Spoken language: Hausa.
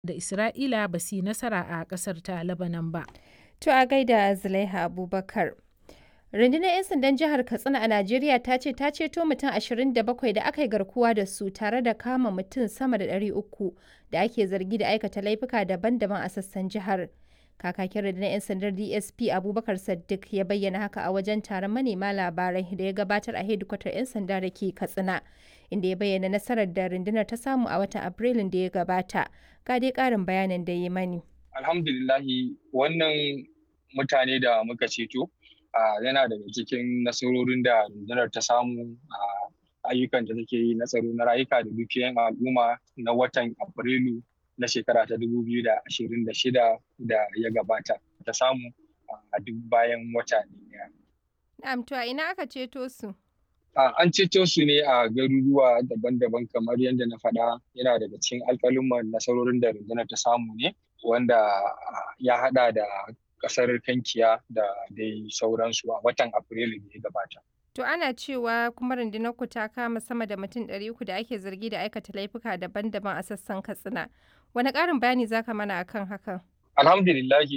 da Isra'ila ba su yi nasara a ƙasar ta Lebanon ba. To a gaida Zulaiha Abubakar. Rundunar 'yan sandan jihar Katsina a Najeriya ta ce ta ceto mutum 27 da aka yi garkuwa da su tare da kama mutum sama da 300 da ake zargi da aikata laifuka daban-daban a sassan jihar. Kakakin rundunar 'yan sandar DSP Abubakar Saddiq ya bayyana haka a wajen taron manema labarai da ya gabatar a hedikwatar 'yan sanda da ke Katsina, inda ya bayyana nasarar da rundunar ta samu a watan Afrilun da ya gabata. Ga dai ƙarin bayanin da ya mani. Alhamdulillahi wannan mutane da muka ceto yana daga cikin nasarorin da rundunar ta samu a ayyukan da take yi na tsaro na rayuka da dukiyoyin al'umma na watan Afrilu na shekara ta 2026 da ya gabata ta samu a duk bayan wata ɗaya. Na'am to a ina aka ceto su? An ceto su ne a garuruwa daban-daban kamar yadda na faɗa yana daga cikin alƙalumman nasarorin da rundunar ta samu ne wanda ya haɗa da ƙasar Kankiya da dai sauransu a watan Afrilu da ya gabata. To ana cewa kuma rundunar ku ta kama sama da mutum ɗari uku da ake zargi da aikata laifuka daban-daban a sassan Katsina. Wani ƙarin bayani za ka mana akan hakan? Alhamdulillahi